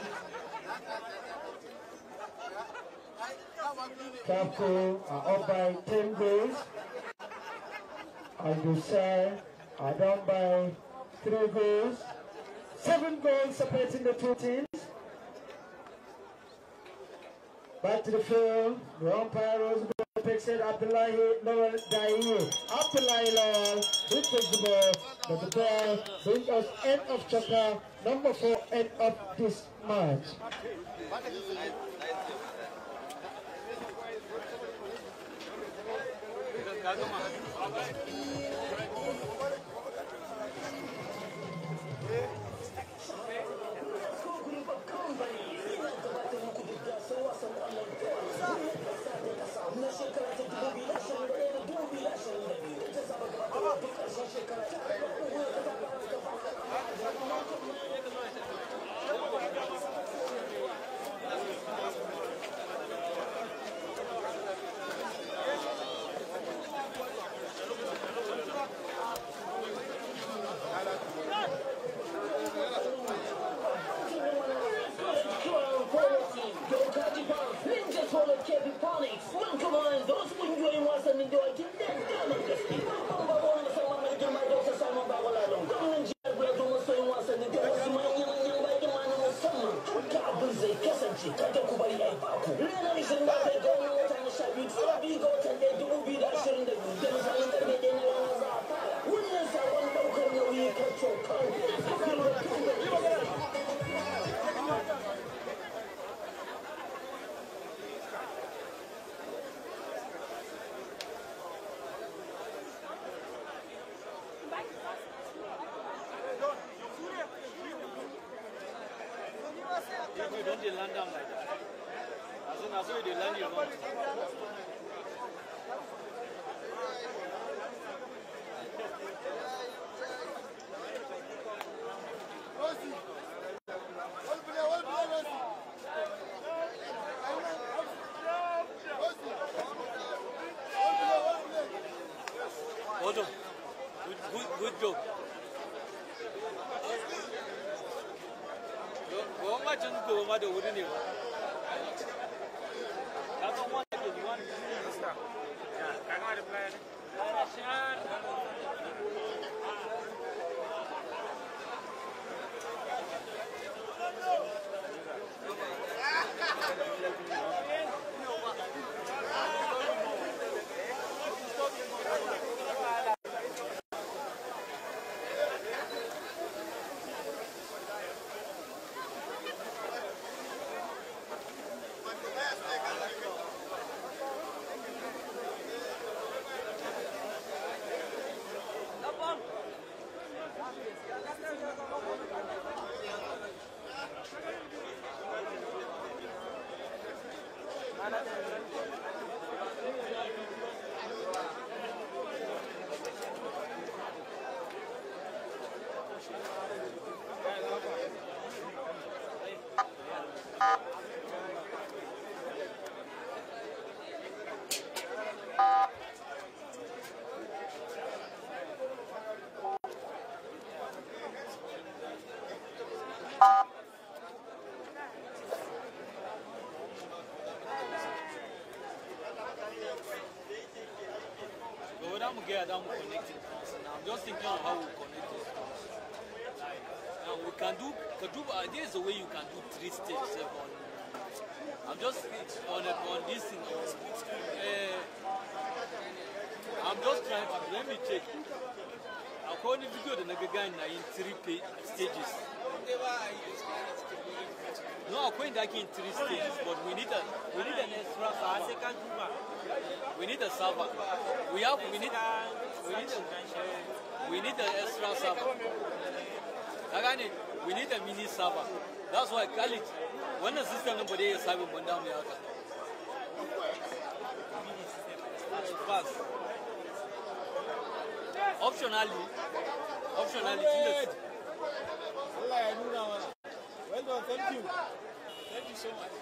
[SPEAKER 3] Capco are up by 10 goals. And Dussair are down by 3 goals. 7 goals separating the two teams. Back to the field. The umpire Rose takes it. Abdullahi Lawal Daiye. Abdullahi Lawal. He takes the ball. But the ball brings us end of chapter number 4, end of this match.
[SPEAKER 5] You don't dey land am like that. As soon as you dey land, you know. Hold on. Good, good, good job. Go ma can go ma da wuri ne ba. Ka san wanda ke yiwa ne. Ka ga da plan. But without Mugea, I'm connecting. Now I'm just thinking of how we connect it. Now we can do, can do uh, there is a way you can do three steps eh, on. I'm just on a, on this thing. Uh, I'm just trying to let me check. According to video, the nigga in three page, stages. No, according to in three stages, but we need a we need an extra server. We need a server. We have we need we need a, we need an extra server. Ka gane, we need a mini server. That's why Khalid wannan system din ba dai ya sabe mun damu ya haka. Fast. Optionally, optionally, tunda
[SPEAKER 8] Allah ya nuna mana. Well done, thank you. Thank you so much.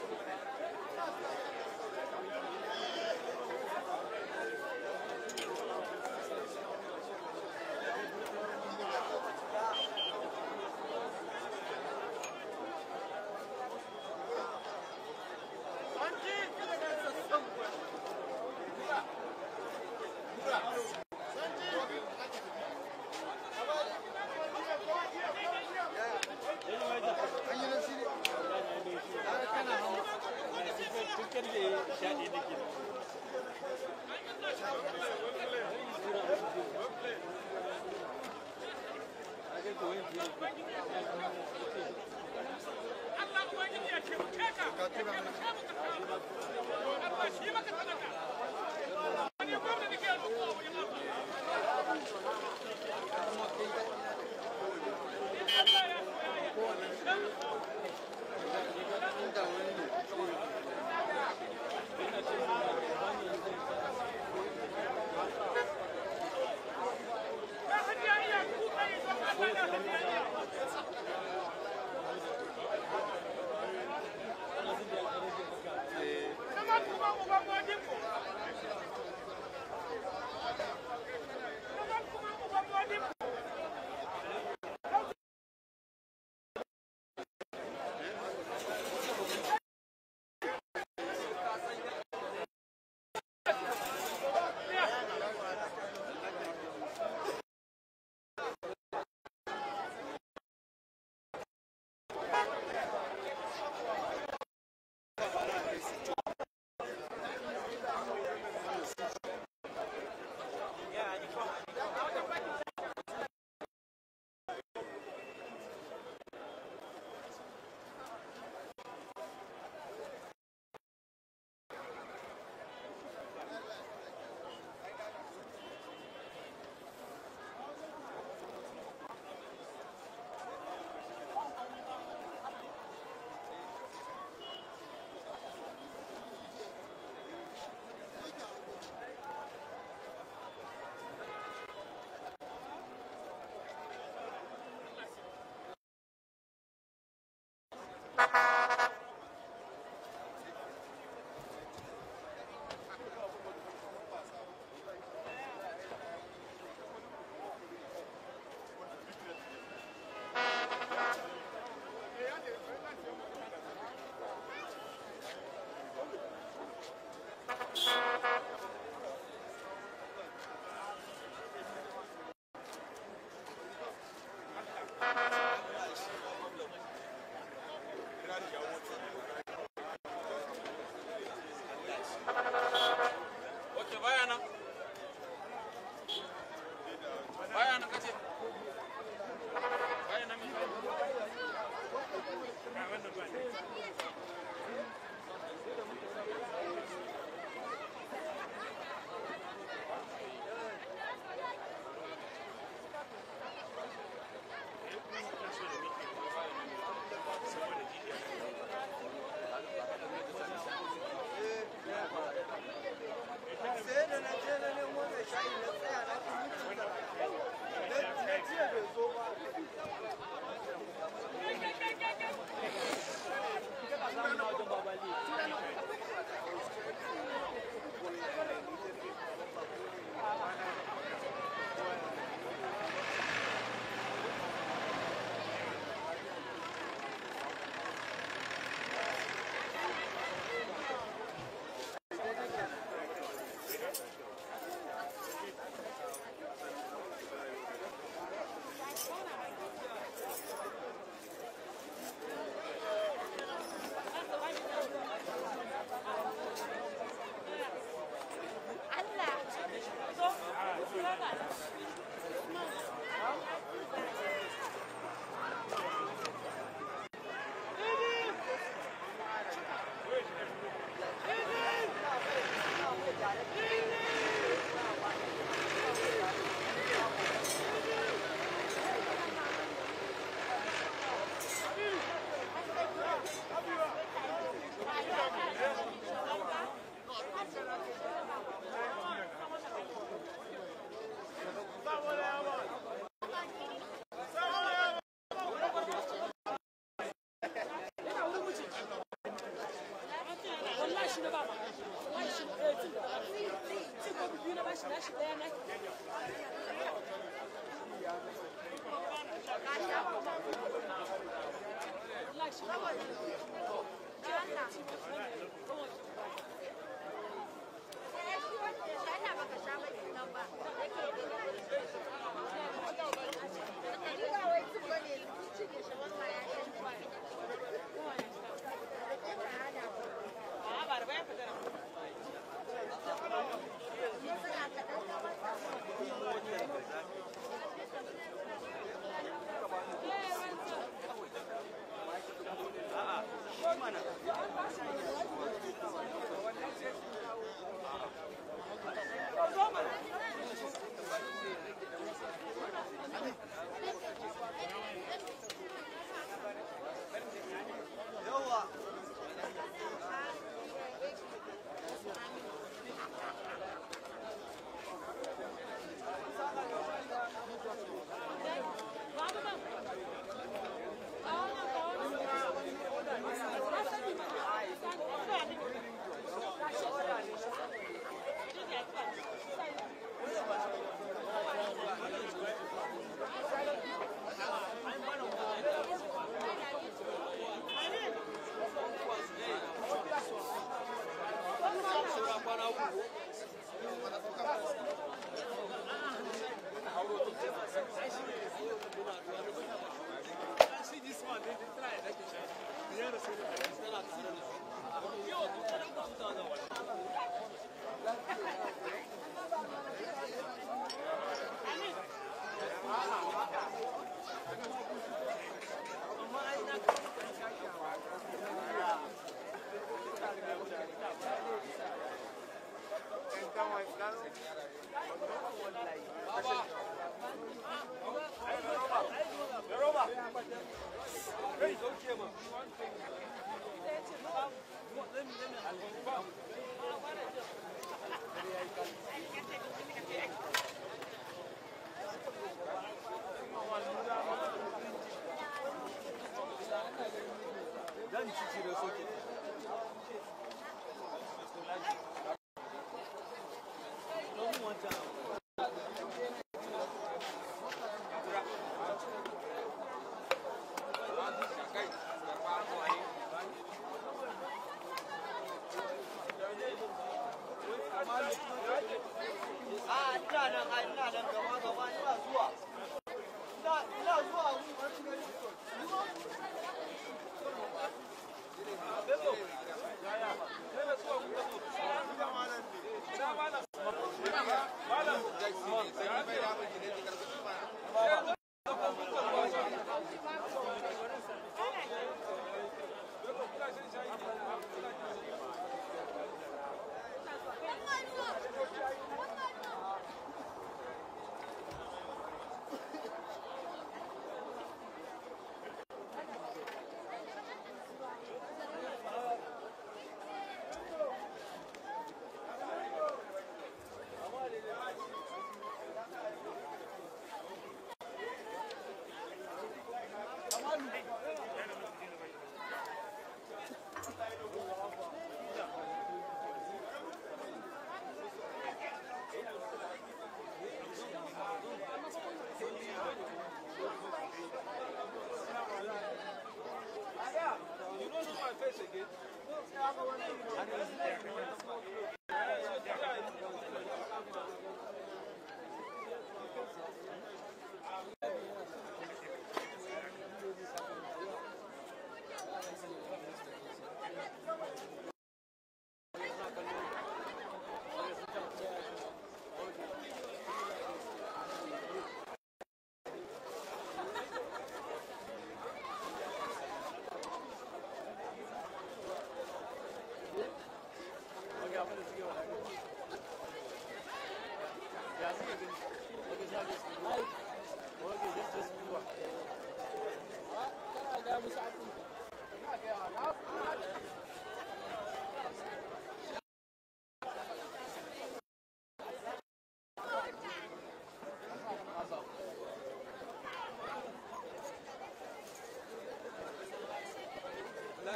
[SPEAKER 9] Thank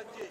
[SPEAKER 6] je.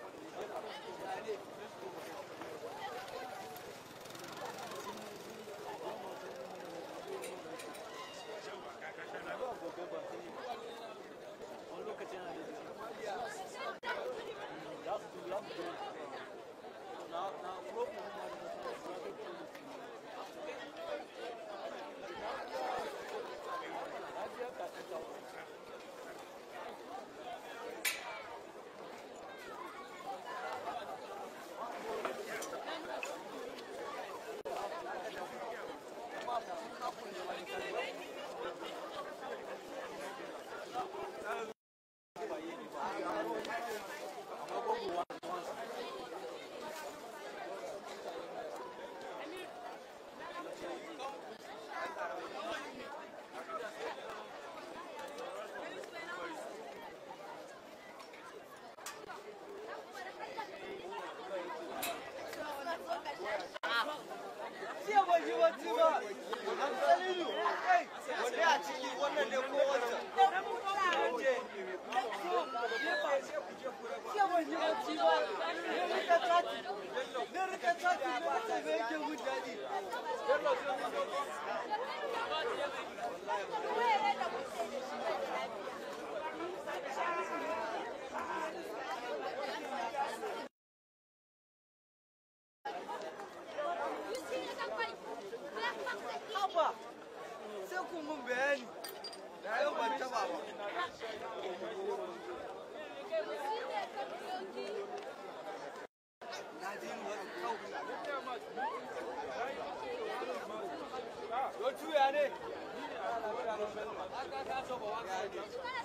[SPEAKER 6] Jiya ban yi bacci ba. An tsali ni. Kai, wanda a ciki wannan ne ko wancan. Je. Jiya ban yi bacci ba. Ne rika tati. Ne rika tati ne rika me yake mun daɗi. Bello sai mun zo. Haba. Sai kun mun bayani. Da yau ban taba ba. Na ji ni wani kau. Yo tuya ne. Aka ka so ba wa ka ne.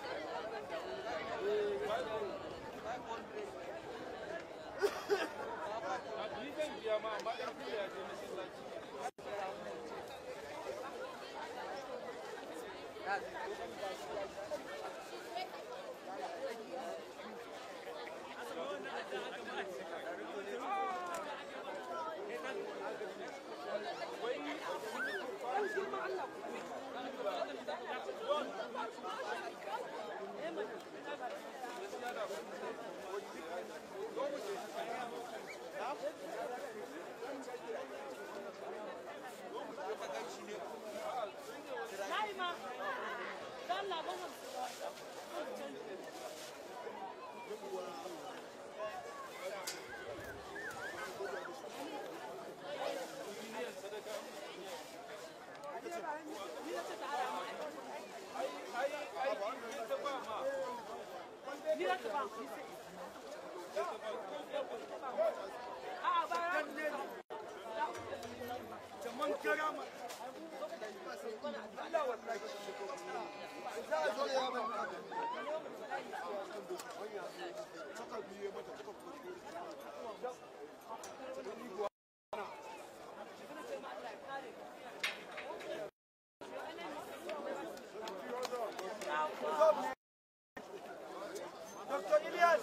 [SPEAKER 6] Dr. Ilyas.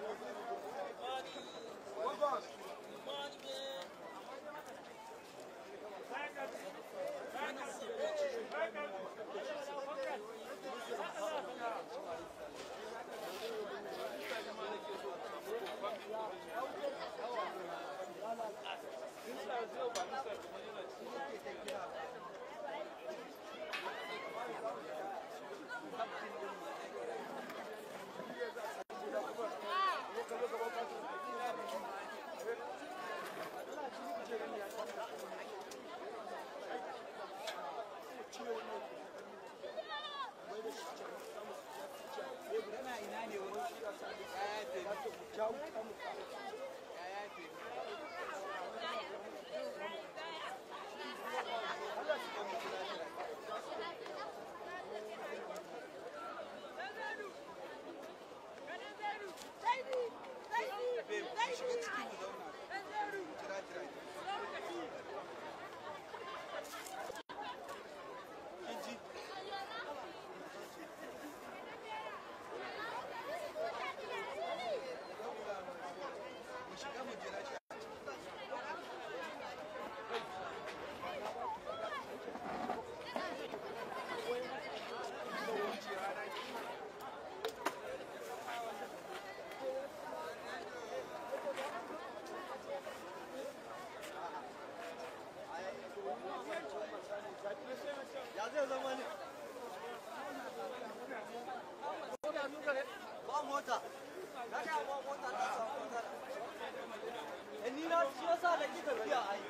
[SPEAKER 6] Welcome.
[SPEAKER 5] Thank
[SPEAKER 6] Ba mota. Na ga ba mota ta samu mota. Eh ni na shi yasa da ki tafiya ai.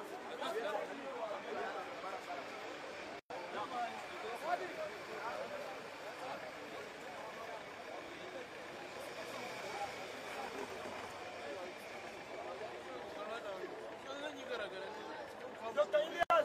[SPEAKER 5] Dr. Ilyas.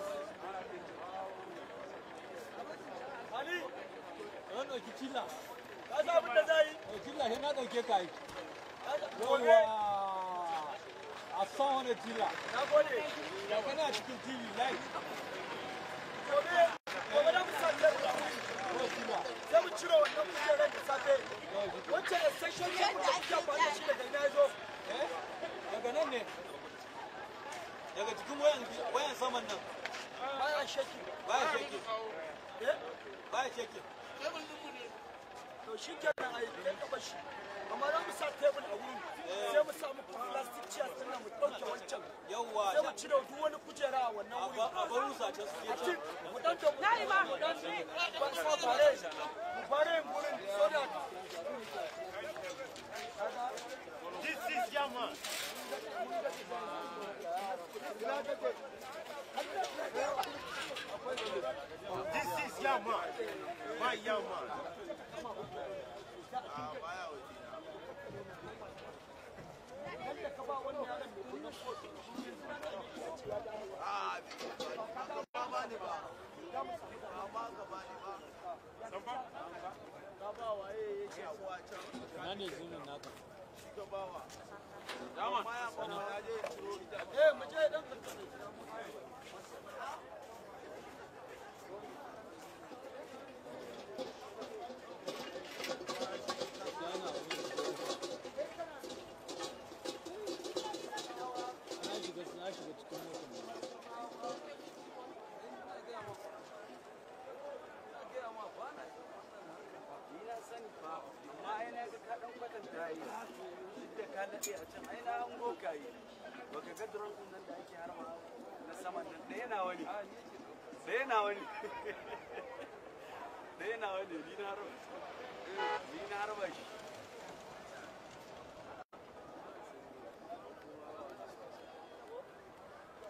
[SPEAKER 5] Ali.
[SPEAKER 8] Ka ɗauki cilla.
[SPEAKER 5] Ka san abin da za yi?
[SPEAKER 8] Cilla sai na ɗauke ka yi.
[SPEAKER 5] Gobe.
[SPEAKER 8] Yawwa. A san wani cilla.
[SPEAKER 5] Na gode.
[SPEAKER 8] Da kana cikin TV live.
[SPEAKER 5] Gobe. Gobe da mu sa tebur a wuri. Sai mu cire wannan kujerar da safe. Wancan extension tebur da kuke amfani da shi daga ina ya zo.
[SPEAKER 8] Daga nan ne. Daga cikin wayan wayan saman nan.
[SPEAKER 5] Baya shaki.
[SPEAKER 8] Baya shake.
[SPEAKER 5] Eh?
[SPEAKER 8] Baya shake.
[SPEAKER 5] To shi kenan ai kai ka bar shi. Amma za mu sa tebur a wurin. Sai mu samu plastic chairs din nan mu ɗauke wancan.
[SPEAKER 8] Yawwa.
[SPEAKER 5] Sai mu cire duk wani kujera a wannan wuri.
[SPEAKER 8] A bar rusa can su je
[SPEAKER 5] A
[SPEAKER 8] can.
[SPEAKER 5] cin mu dan da mu mu dan ba sa bare mu bare gurin so that This is Yama. This is Yama. My Yama.
[SPEAKER 8] Na ne zumin naka.
[SPEAKER 5] Eh, mu je dan
[SPEAKER 8] Na shiga na shiga cikin motar ne.
[SPEAKER 6] Baka ga drone din nan da ake harba na saman nan ɗaya na wani. Ɗaya na wani. Ɗaya na wani ni na harba. Ni na harba shi.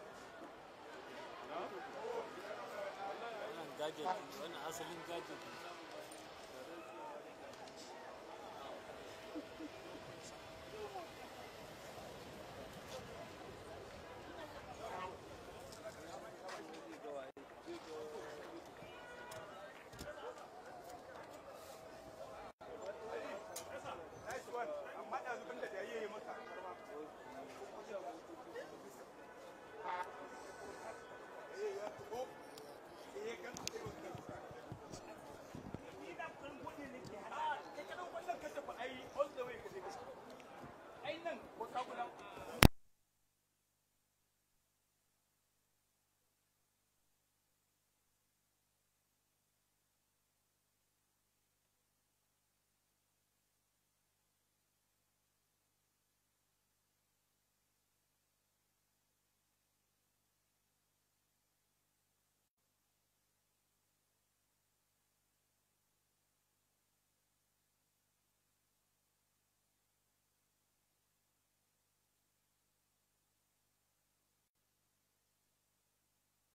[SPEAKER 8] Wannan gadget, wannan asalin gadget.